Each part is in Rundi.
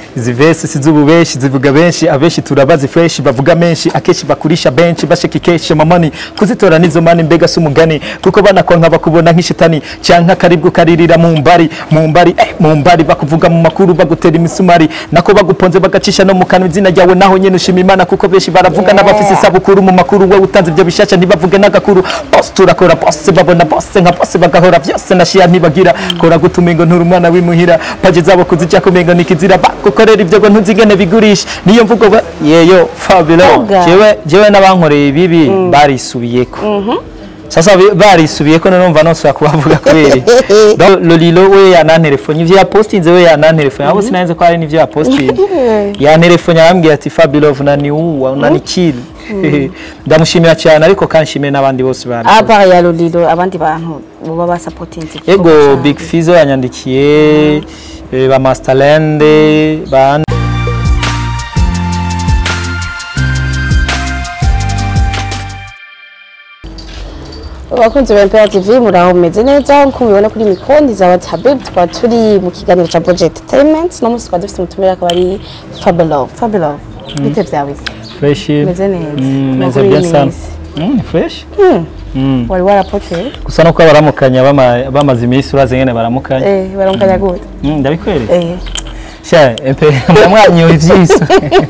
izi vesi si z'ububeshi zivuga benshi abenshi turabazi fresh bavuga menshi akenshi bakurisha benshi bashaka ikeshe mamani kuzitora nizo mani mbega si umugani kuko banakonka bakubona nk'ishitani canke akaribwo karirira mu mbari mu mbari eh, mu mbari bakuvuga mu makuru bagutera imisumari nako baguponze bagacisha no mu kanwa izina ryawe naho nyene ushima imana kuko benshi baravuga Yeah. n'abafise isabukuru mu makuru we utanze ibyo bishasha ntibavuge n'agakuru bose turakora bose babona bose nka bose bagahora byose nashiya ntibagira kora gutuma ngo nturi umwana w'imuhira paji zabo kuzijya kumengo nikizira bagukorera ibyo ngo ntuzigene bigurisha niyo mvugo ba- yeyo fabilo Vuga. jewe jewe n'abankoreye ibibi barisubiyeko sasa bi- barisubiyeko numva nosubira kubavuga kubera iki? Donc, lolilo we yanantelefone ivyo yapostinze we yanantelefone abo sinanze ko hari n'ivyo yapostinze yantelefone arambwira ati fabilove unaniua unanikili ndamushimira cyane ariko kanshimire n'abandi bose bari apa ya Lolilo abandi bantu baba basapotinze ego big fizo yanyandikiye eh, ba masterlande ba abakunzi ba MPR TV muraho meze neza nkuko mubibona kuri mikondi za WhatsApp tukaba turi mu kiganiro ca Budget Entertainment no musi twaba dufite umutumire akaba ari Fabulov Fabulov bite vyawe se fresh Meze neza. Mm, meze Amakuru bien y'iminsi. sana Mm, fresh Mm. wari warapoteye gusa nuko baramukanya bama- bamaze iminsi urazi ngene baramukanya eh baramukanya gute Mm, ndabikwereka eh sha empe mwamwanyoye ivyiso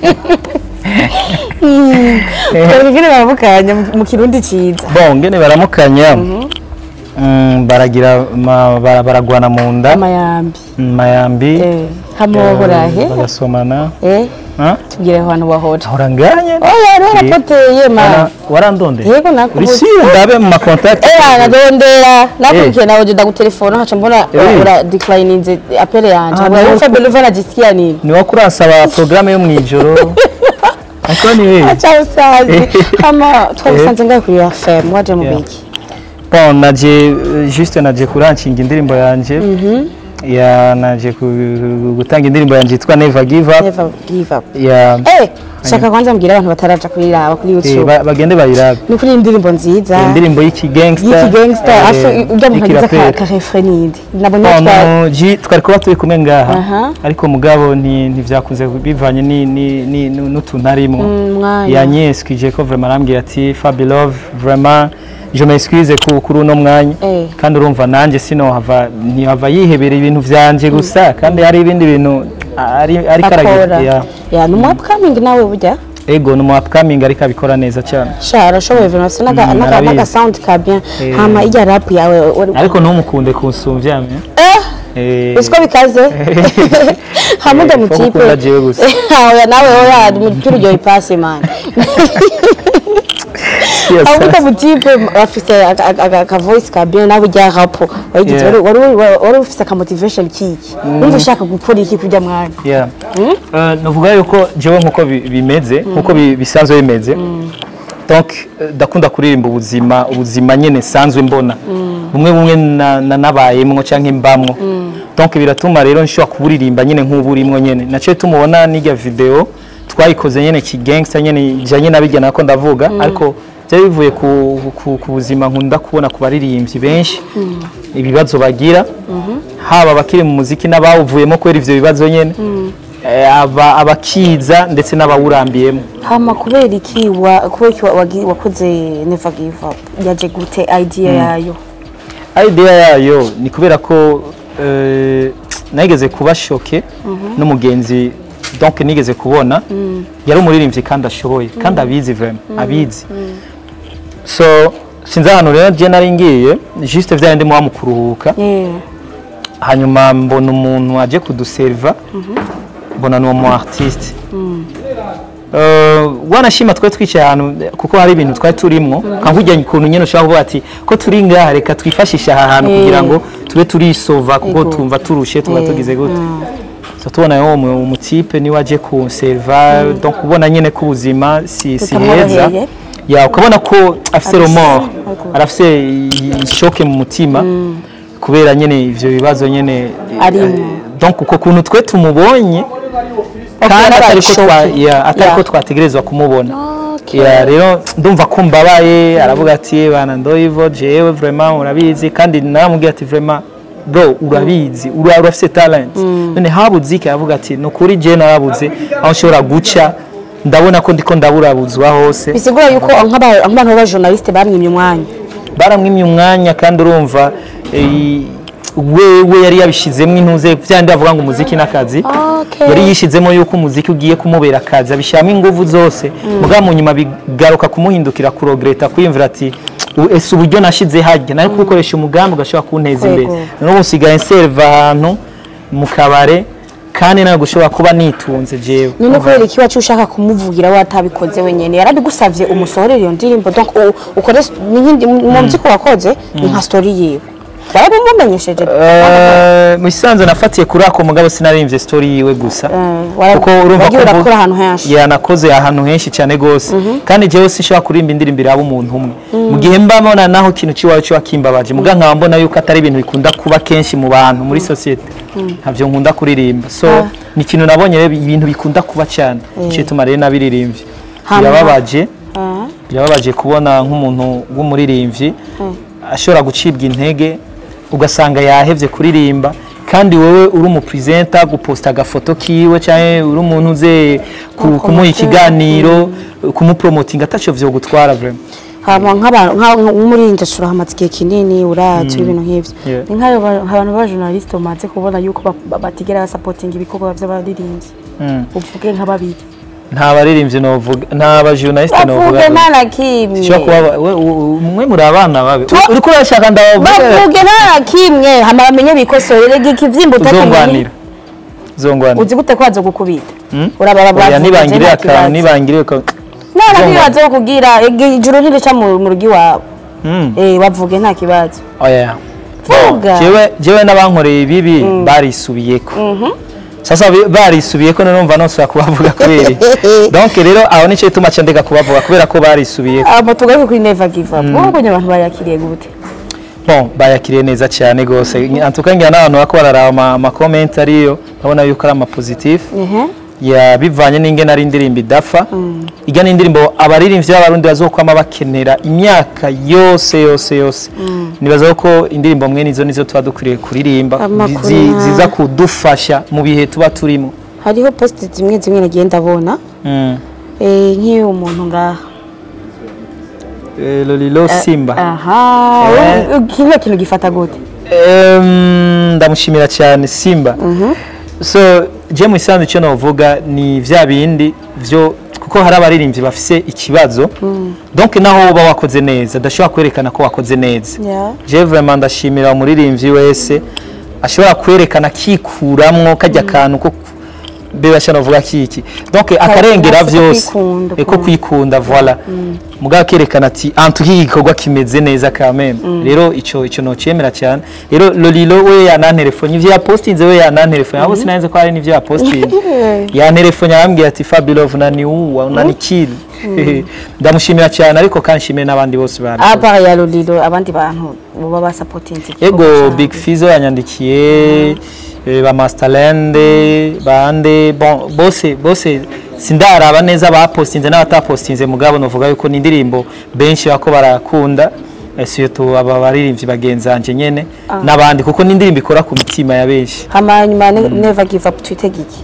twebwe ngene baramukanya mu- mu kirundi ciza bon ngene baramukanya Mm, baragira ma- bara- baragwana mu nda amayambi Mm, mayambi eh hamwe burahe bagasomana eh Ah? tubwire ahantu wahora ahora nganye oh yari warapoteye ma Wana- warandonde yego nakubuze urisiyo ndabe mu makontakti Eh, anadondera nakurikiye nawe jenda gutelefona haca mbona Eh. ura declininze apele yanje Ah, ngo nuko- Fabio Luva najisikia nini niwo kurasaba porogaramu yo mu ijoro ariko ni wewe acha usazi kama twagusanze ngaho kuri FM waje mu Yeah. biki bon naje eh, juste naje kuranshinga indirimbo yanje ya naje ku- gutanga indirimbo yanje yitwa never give up never give up ya eh shaka kwanza mbwira abantu bataraja kuyiraba kuri eh, YouTube ba- bagende bayirabe ni kuri indirimbo nziza indirimbo y'iki gangster y'iki gangster eh, afu ujya mu y'iki kagiza ka rapper. ka refrain nindi nabonye twa Ono ji twari kuba turi kumwe ngaha Aha. ariko mugabo ni ntivyakunze bivanye ni ni ni n'utuntu arimwo mwanya yanyeskije ko vraiment arambwira ati Fabilove vraiment je m'excuse ku kuri uno mwanya Eh. kandi urumva nanjye sinohava ntihava yihebera ibintu vyanje gusa kandi hari ibindi bintu ari ari akora karagira ya ni umu upcoming nawe burya ego ni umu upcoming ariko abikora neza cyane sha arashoboye vraiment c'est naga Mm, naga arabizi. naga sound ka bien Eh. hama ijya rap yawe wari- ariko ntumukunde kunsumvya me eh eh usiko bikaze hamwe Eh, ndamutipe fo gukunda jewe gusa. oya nawe oya muturu ryo ipasi man yes, hamwe sir. ndamutipe afise aka- aka aka voice ka bien nawe ujya rap wagize Yeah. wari wari wari ufise aka motivation kiki wumva ushaka gukora iki kujya mwana Yeah. Eh, navuga yuko jewe nkuko bi- bimeze nkuko bi- bisanzwe bimeze donc eh, ndakunda kuririmba ubuzima ubuzima nyene sanzwe mbona bumwe bumwe na- na- nabayemwo canke mbamwo donc biratuma rero nshobora kuburirimba nyene nk'uburimwo nyene naciye tumubona n'irya video twayikoze nyene kigangster nyene ijanye nabirya nako ndavuga ariko byari bivuye ku, ku, ku buzima nkunda kubona ku baririmbyi benshi ibibazo bagira haba abakiri mu muziki n'abawuvuyemo kubera ivyo bibazo nyene eh, aba- abakiza ndetse n'abawurambiyemo hama kubera iki wa kubera iki wa- wagi- wakoze never give up yaje gute idea yayo idea yayo ni kubera ko eh, nageze kuba shoke n'umugenzi donc nigeze kubona yari umuririmbyi kandi ashoboye kandi abizi vraiment abizi so sinzi ahantu rero je nari ngiye juste vya ndimo wa mu kuruhuka yeah hanyuma mbona umuntu aje kuduseriva mbona ni umu artiste Uh, wanashima twari twicaye ahantu kuko hari ibintu twari turimwo kankujya ukuntu nyine ushobora kuvuga ati ko turi ngaha reka twifashishe aha hantu Eh. kugira ngo tube turisova kuko Ego. tumva turushe tuba Eh, tugize gute so tubona yo umu- umutipe niwe aje kunseriva donc ubona nyine ko ubuzima si si heza Butamworoheye. ya ukabona ko afise Afise- romor Ego. arafise ishoke mu mutima kubera nyine ivyo bibazo nyine Arimwo. eh, donc uko kuntu twe tumubonye kandi yarabaye atari ko twa- shoke. ya, atari ko Ya. twategerezwa kumubona Okay. ya rero ndumva ko mbabaye aravuga ati bana ndoyivo jewe vraiment urabizi kandi naramubwiye ati vraiment bro urabizi ura- urafise talent none habuze iki aravuga ati ni ukuri je narabuze aho nshobora guca ndabona ko ndiko ndaburabuzwa hose bisigura yuko nk'aba- nk'abantu b'abajournaliste bamwimye umwanya baramwimye umwanya kandi urumva eh, wewe yari yabishizemo intuze vyandi bavuga ngo umuziki n'akazi Okay. yari yishizemo yuko umuziki ugiye kumubera akazi abishyiramo ingufu zose mugabo mu nyuma bigaruka kumuhindukira kurogreta kwiyumvira ati "U- ese uburyo nashize hajya nari kubukoresha umugambi ugashobora kunteza imbere Yego. none ubu nsigaye nserva ahantu mu kabare kandi nawe gushobora kuba nitunze jewe none kubera iki wacu ushaka kumuvugira watabikoze wenyene yarabigusavye umusohorere iyo ndirimbo donc u- ukore ni nk'indi- mu muziki wakoze ni nka story yiwe warabimumenyesheje Eh, mu isanzwe nafatiye kuri ako mugabo sinarimvye story yiwe gusa wara- kuko urumva wagiye ko urakora ahantu henshi. yanakoze ahantu henshi cyane gose kandi jewe sinshobora kurimba indirimbo iraba umuntu umwe mu gihe mba mbona naho ikintu ciwawe ciba kimbabaje muga nkaba mbona yuko atari ibintu bikunda kuba kenshi mu bantu muri societe ntavyo nkunda kuririmba so ni ikintu nabonye rero ibintu bikunda kuba cyane nico gituma rero nabiririmbye Hama- birababaje Ah, birababaje kubona nk'umuntu w'umuririmbyi ashobora gucibwa intege ugasanga yahevye kuririmba kandi wowe uri umupresenta guposta agafoto kiwe cyangwa uri umuntu uze ku- kumuha ikiganiro kumupromotinga ataco vyo gutwara vraiment hama nk'abantu nka- nk'umurinzi ashobora hamaze igihe kinini urazi ibintu nk'ivyo Yeah. ni nk'ayo ba- abantu b'abajournaliste bamaze kubona yuko ba- ba- batigera basapotinga ibikorwa vy'abaririmbyi Mm. uvuge nka babiri nta baririmbyi novuga nta bajournaliste novuga bavuge nta na kimwe Shobora kuba ba- we- u- u- mwe muri abana babe U- uriko urashaka ndabavuga bavuge nta na kimwe hama bamenye bikosorere ikivyimba utakimenye uzongwanira uzongwanira uzi gute ko baza gukubita Mm? urabara oya nibangire akantu nibangire akantu none uzongwanira. ntibaza kugira ijuru ntirica mu mu rugo iwawe Mm. eh bavuge nta kibazo oya vuga jewe jewe n'abankoreye ibibi barisubiyeko sasa bi- barisubiyeko none numva nonsubira kubavuga kubera iki? donc rero aho nico gituma ca ndeka kubavuga kubera ko barisubiyeko abo tugaruke kuri never give up wowe ubonye abantu bayakiriye gute bon bayakiriye neza cyane gose antuka ngira n'abantu bako bararaba ama- ama comment ariyo babona yuko ari ama positif ehe ya bivanye n'ingene ari indirimbo idafa ijya n'indirimbo abaririmbyi b'abarundi bazokwama bakenera imyaka yose yose yose nibaza ko indirimbo mwe nizo nizo tuba dukwiriye kuririmba Amakuru zi- nka- ziza kudufasha mu bihe tuba turimo hariho post zimwe zimwe nagiye ndabona Mm. eh nk'iyo umuntu ngaha Eh, lolilo simba aha Eh. u- u- kino kintu gifata gute Em, ndamushimira cyane simba so je mu isanzwe icyo navuga ni vya bindi vyo kuko hari abaririmbyi bafise ikibazo donc naho uba wakoze neza adashobora kwerekana ko wakoze neza Yeah. je vraiment ndashimira umuririmbyi wese ashobora kwerekana akikuramwo kajya kantu ko bebasha navuga kiki donc akarengera ko vyose kwikunda, Eh, ko kwikunda voilà mugabo akerekana ati antu iki gikorwa kimeze neza quand même rero ico ico nocemera cyane rero lolilo we yanantelefone ivyo yapostinze we yanantelefone abo sinanze ko hari n'ivyo yapostinze yantelefone yambwiye ati Fabilove unaniua unanikili ndamushimira cyane ariko kandi nshimire n'abandi bose bari apa ya lolilo abandi bantu baba basapotinze Ego Big Fizzo yanyandikiye eh, ba Masterlande bande bon bose bose sindaraba neza bapostinze n'abatapostinze mugabo novuga yuko ni indirimbo benshi bako barakunda eh, surtout aba baririmbyi bagenzanje nyene n'abandi kuko ni indirimbo ikora ku mitima ya benshi hama nyuma ne- never give up twitege iki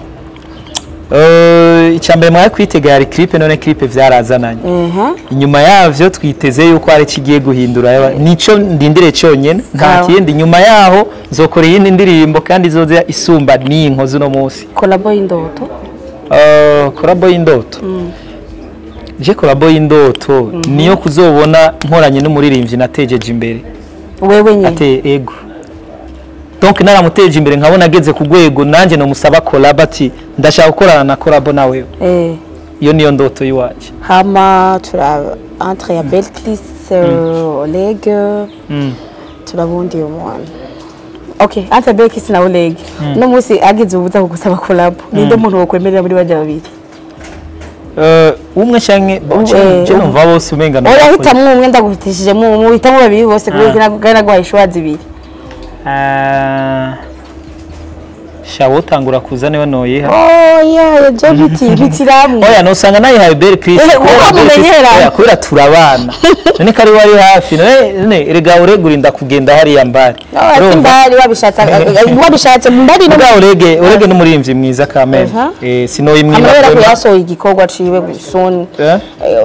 Eh, icyambere mwari kwitega yari clip none clip vyarazananye ehe inyuma yavyo twiteze yuko hari kigiye guhindura yaba- nico ndindire cyonyene nta Sawa. kindi nyuma yaho nzokora iyindi ndirimbo kandi izoza isumba n'iyi nkozi uno munsi kolabo y'indoto Uh, korabo y'indoto je korabo y'indoto niyo kuzobona nkoranye n'umuririmbyi natejeje imbere wewe nyine ate ego donc naramuteje imbere nkabona ageze ku rwego nanjye nomusaba korabo ati ndashaka gukorana na korabo nawe eh iyo niyo ndoto y'iwaje hama tura entre ya Belkis uh, Oleg Mm. turabundi uyu mwana okay entre Belkis na Oleg no munsi agize ubuza kugusaba collab ninde muntu wokwemerera muri bajya babiri Eh, umwe canke Eh, je numva bose umenga no oya hitamwo umwe ndaguhitishije mu mu hitamwo babiri bose kubera ko nagwaye ishwa zibiri Ah, shawo tangura kuza niwe noyiha oya je biti bitiramwe oya nosanga nayihaye Belle Chris Eh, kubera uko Belle Chris- mumenyera. oya, kubera turabana none ko ari wari hafi none none erega uregurinda kugenda hariya mbari Urumva? simbari wabishatse wabishatse mbari no Muga urege urege n'umurimvyi mwiza kameme Aha. eh sinoyimwiba amabera kwema. kuyasohoye igikorwa ciwe gusoni Eh?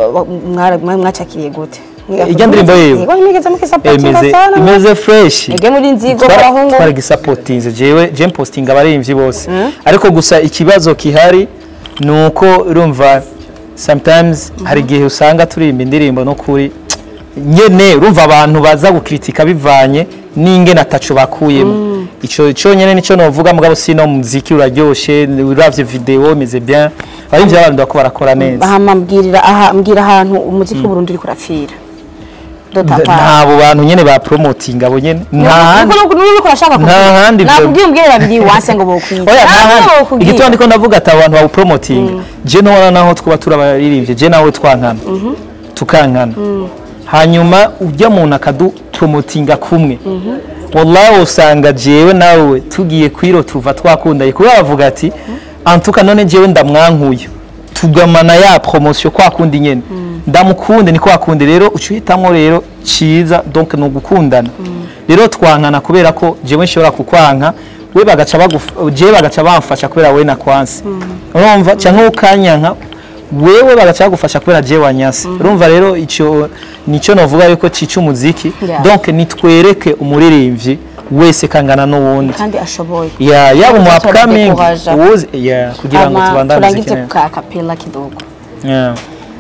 mwacakiriye gute Ijya ndirimbo yiwe? Yego nimigeze mukisapotinga imeze sana imeze fresh ege muri nzigo barahungu twaragisapotinze jewe je postinga abarimvyi bose ariko gusa ikibazo kihari ni uko urumva sometimes hari igihe usanga turimba indirimbo no kuri nyene urumva abantu baza gukritika bivanye n'ingene ataco bakuyemo ico cyonyene nico novuga mugabo sino muziki uraryoshe uravye video imeze bien abarimvyi b'abantu bako barakora neza hama mbwirira aha mbwira ahantu umuziki w'uburundi uriko urapfira dotapa ntabo bantu nyene ba promoting abo nyene nta handi nuko urashaka nta handi byo- nakubwiye umbwire babiri wase ngo bokwiga oya Ntabwo ntahandi bokubwira. igituma ndiko ndavuga ati abantu bawu promoting je nobona naho twaba turabaririmbye je nawe twankana tukankana hanyuma ujya muntu akadu promotinga kumwe wallahi usanga jewe nawe tugiye kwiro tuva twakundaye kuba bavuga ati antuka none jewe ndamwankuye tugamana ya promotion kwa kundi nyene ndamukunde ni kwa kundi rero ucuhitamwo rero ciza donc ni ugukundana rero twankana kubera ko jewe nshobora kukwanka we bagaca baguf- jewe bagaca bamfasha kubera we nakwanse urumva canke ukanyanka wewe bagaca bagufasha kubera jewe wanyase urumva rero ico nico novuga yuko cica umuziki Yeah. donc nitwereke umuririmbyi wese kangana n'uwundi kandi ashoboye ya yaba umu Tuzatora upcoming décourage. uwuzi ya kugira ngo hama tubandane muziki turangize neza ku kapela kidogo Yeah.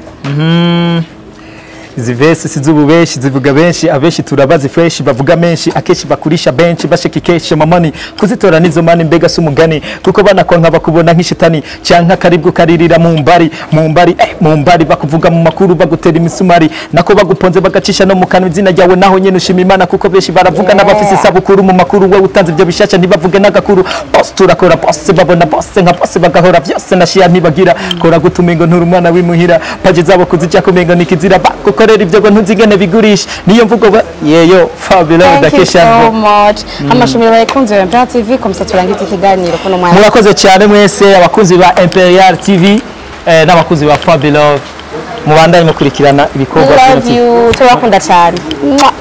Mhm. izi vesi si z'ububeshi zivuga benshi abenshi turabazi fresh bavuga menshi akenshi bakurisha benshi bashaka ikeshe mamani kuzitora nizo mani mbega si umugani kuko banakwanka bakubona nk'ishitani canke akaribwo karirira mu mbari mu mbari eh, mu mbari bakuvuga mu makuru bagutera imisumari nako baguponze bagacisha no mu kanwa izina ryawe naho nyene ushima imana kuko benshi baravuga Yeah. n'abafise isabukuru mu makuru wowe utanze ibyo bishasha ntibavuge n'agakuru bose turakora bose babona bose nka bose bagahora byose nashiya ntibagira kora gutuma ngo nturi umwana w'imuhira paji zabo kuzijya kumengo nikizira bagukorera ibyo ngo ntuzigene bigurisha niyo mvugo ba yeyo fabulous Thank you dakesha so much. Amashumiro bayikunze ya Imperial TV komisa turangize ikiganiro kuno mwanya. murakoze cyane mwese abakunzi ba Imperial TV eh, n'abakunzi ba Fabulous mubandanye mukurikirana ibikorwa Love by'umutima you. Turabakunda cyane. Mwah.